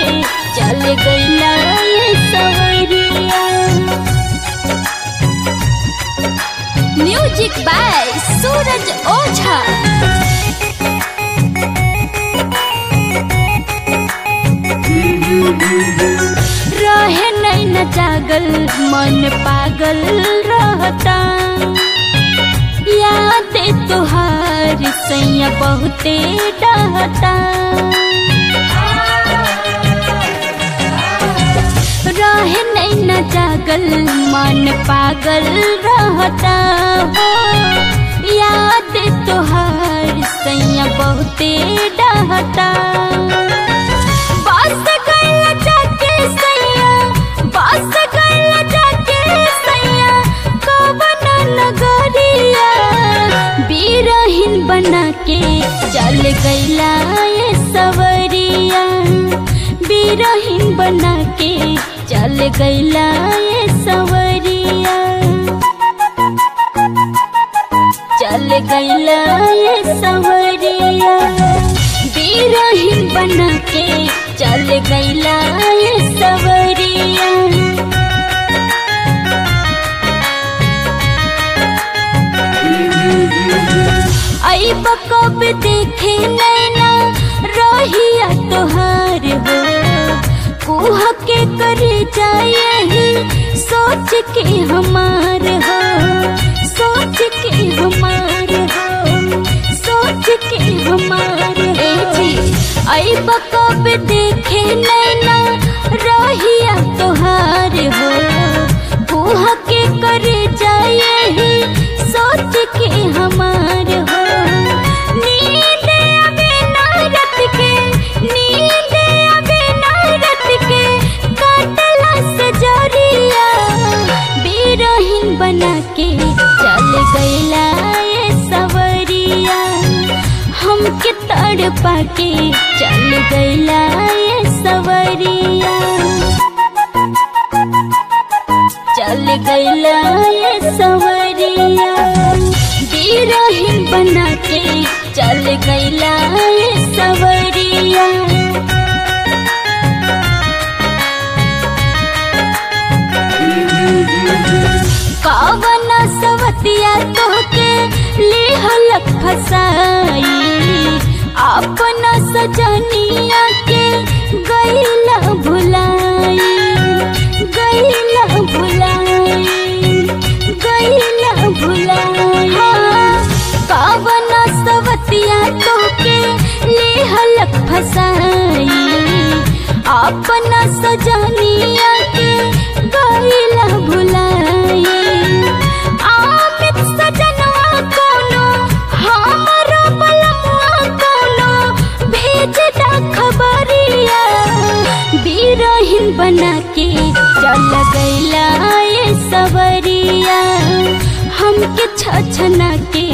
चल गईला ये सवरिया म्यूजिक बाय सूरज ओझा रहे नहीं न जागल मन पागल रहता याद तुहार सैया बहुते डहता रहे नहीं न जागल मन पागल रहता हो याद तुहार सैया बहुते डहता बस गइला जाके सैया बस गइला जाके सैया कवन नगरिया बीरहीन बना के चल गइला ये सवरिया बीरहीन बना के चल गइला ये सवरिया चल गइला ये सवरिया बीरहीन बना के चल गइला ये सवरिया आई कब देखे नैना रहिया तोहार हो कुह के करे जाए सोच के हमार हो सोच के हमार हो सोच के हमार ए जी आई कब देखे नैना रहिया तोहार हो कुह के करे जाए सोच के हमार हो नींद आवे ना रात के नींद आवे ना रात के काटला से जरिया बीरहीन बना के चल गइला ये सवरिया हमके तड़ पाके चल गइला ये सवरिया चल गइला ये सवरिया बीरहीन बना के चल गइला ये सवरिया कावन सवतिया तोहके लेहलक फसाई अपना सजनिया के गईला भुलाई गईला भुलाई गईला भुलाई हाँ, कावन सवतिया तोहके लेहलक फसाई अपना सजनिया के गईला भुलाई आमित सजनवा कोनो हमरो बलमुआ कोनो भेज दा खबरिया बीरहीन बना के चल गइला ये सवरिया हमके छछना के